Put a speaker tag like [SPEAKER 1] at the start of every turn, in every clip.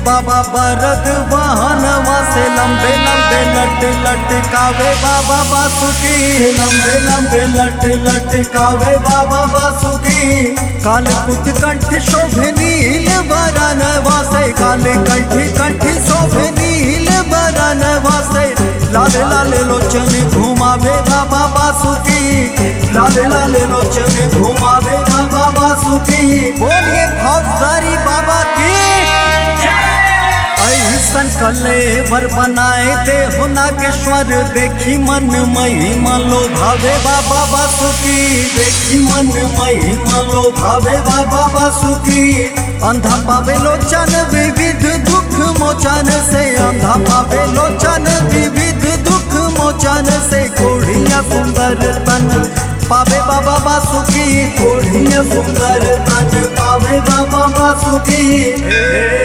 [SPEAKER 1] बाबा बरद वाहनवा से लंबे लंबे लट लटकावे बाबा बासुकी लंबे लंबे लट लटकावे बाबा बासुकी काल कुट कंठ शोभे नील बरनवा से काल कंठ कंठ शोभे नील बरनवा से लाल लाल लोचन घुमावे बाबा बासुकी लाल लाल लोचन घुमावे बाबा बासुकी बोलिए भवसारी बाबा की ऐसन कलेवर बनाए दे हो नागेश्वर देखी मन महिमा लो भावे बाबा बासुकी देखी मन महिमा लो भावे बाबा बासुकी अंधा पावे लोचन विविध दुख मोचन से अंधा पावे लोचन विविध दुख मोचन से कोढ़िया सुंदर तन पावे बाबा बासुकी कोढ़िया सुंदर तन पावे बाबा बासुकी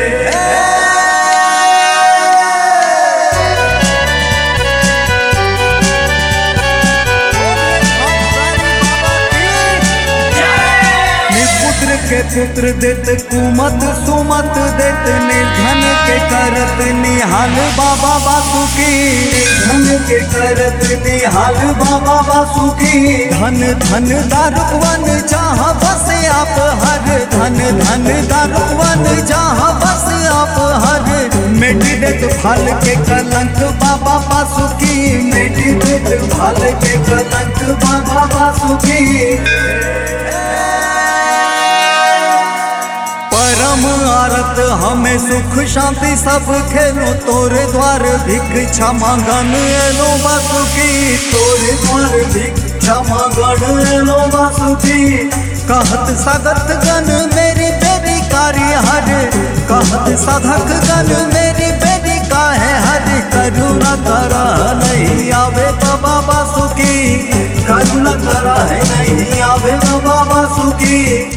[SPEAKER 1] पुत्र के पुत्र देत कुमत सुमत देत निर्धन के करत निहाल बाबा बासुकी धन के करत निहाल बाबा बासुकी धन धन दारुवन जहाँ बस आप हर धन धन दारुवन जहाँ बस आप हर मिटी देत फल के कलंक बाबा बासुकी मिटी देत फल के कलंक बाबा बासुकी परम आरत हमें सुख शांति सब खेलो तोरे द्वार भिक्षा मांगन एलो बासुकी तोरे द्वार भिक्षा मांगन एलो बासुकी कहत सागत गण मेरी बेरी कार्य हर कहत साधक गण मेरी बेरी काहे हर करुणा करा नहीं आवे बाबा बासुकी करुणा करा है नहीं आवे बाबा बासुकी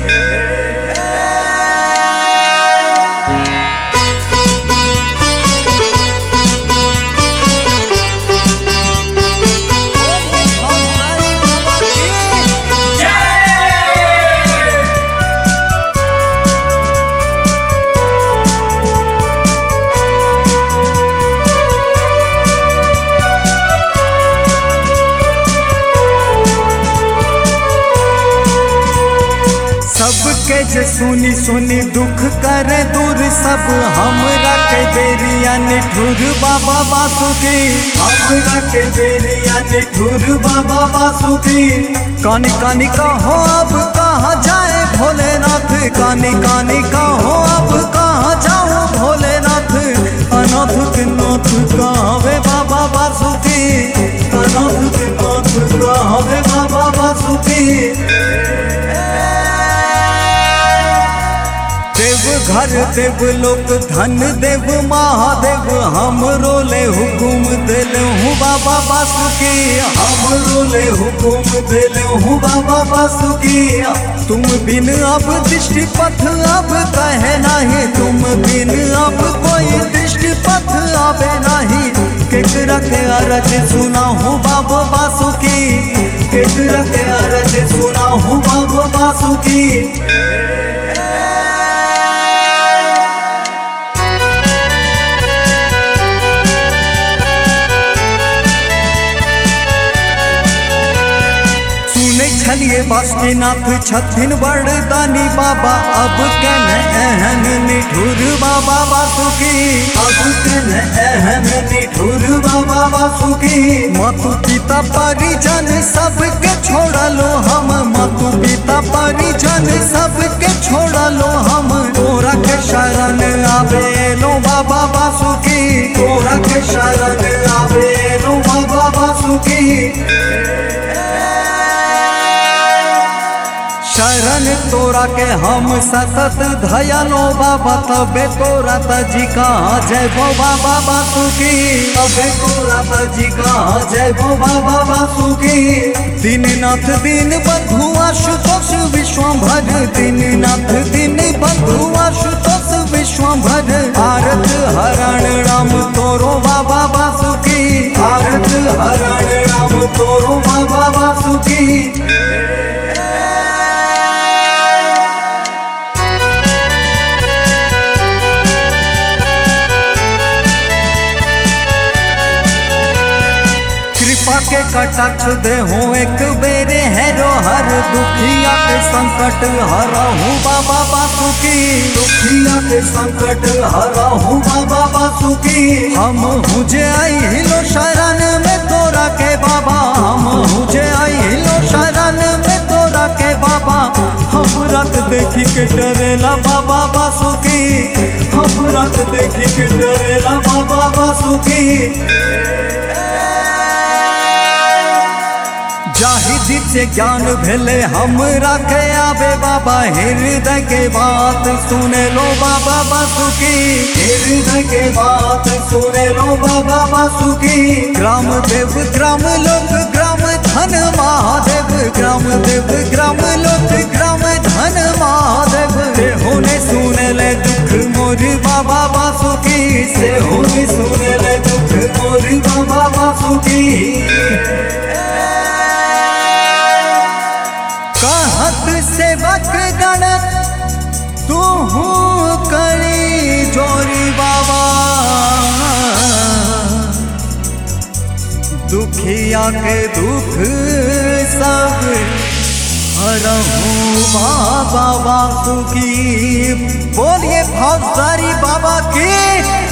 [SPEAKER 1] सबके जे सुनी सुनी दुख करे दूर सब हमरा के बेरिया निठुर बाबा बासुकी हमरा के बेरिया निठुर बाबा बासुकी कानी कानी कहो अब कहाँ जाए भोलेनाथ कानी कानी कहो अब कहाँ जाओ भोलेनाथ अनाथ के नाथ कहवे बाबा बासुकी अनाथ के नाथ कहवे बाबा बासुकी देव घर देव लोक धन देव महादेव हम रोले हुकुम दिल हूँ बाबा बासुकी हम रोले हुकुम दिल हूँ बाबा बासुकी तुम बिन अब दृष्टि पथ अब कहे नहीं तुम बिन अब कोई दृष्टि पथ आवे नहीं केकरा के अरज सुना हूँ बाबा बासुकी केकरा के अरज सुना हूँ बाबा बासुकी सुने छलिए बासुकीनाथ छथिन बड़दानी बाबा अब केन एहन निठुर बाबा बासुकी अब केन एहन निठुर बाबा बासुकी मातु पिता परिजन सबके छोड़लो हम मातु पिता परिजन सबके छोड़लो हम तोरा के शरण आवे लो बाबा बासुकी तोरा के शरण आवे लो बाबा बासुकी शरण तोरा के हम सतत धयलो बाबा तबे तोरा तजी कहाँ जय भो बाबा बासुकी तबे तोरा तजी कहाँ जय भो बाबा बासुकी दीननाथ दीन बंधु आशुतोष विश्वभर दीननाथ दीन बंधु आशुतोष विश्वभर आरत हरण राम तोरो बाबा बासुकी आरत हरण राम तोरो बाबा बासुकी कृपा के कटाक्ष दे हो एक बेरे हैरो हर दुखिया के संकट हरहु बाबा बासुकी दुखिया के संकट हरहु बाबा बासुकी हम हुजे आई हिलो शरण में तोरा के बाबा हम हुजे आई हिलो शरण में तोरा के बाबा हम रात देखी के डरेला बाबा बासुकी हम रात देखी के डरेला बाबा बासुकी जाहिदी से ज्ञान भेले हम रखे आबे बाबा हृदय के बात सुने लो बाबा बासुकी हृदय के बात सुने लो बाबा बासुकी ग्राम देव ग्राम लोक ग्राम धन महादेव ग्राम देव ग्राम लोक ग्राम धन महादेव से होने सुने ले दुख मोर बाबा बासुकी से होने सुने ले दुख मोर बाबा बासुकी कहत सेवक गण तू करी जोरी बाबा दुखिया के दुख सब हरहूँ बाबा बासुकी बोलिए भवसारी बाबा की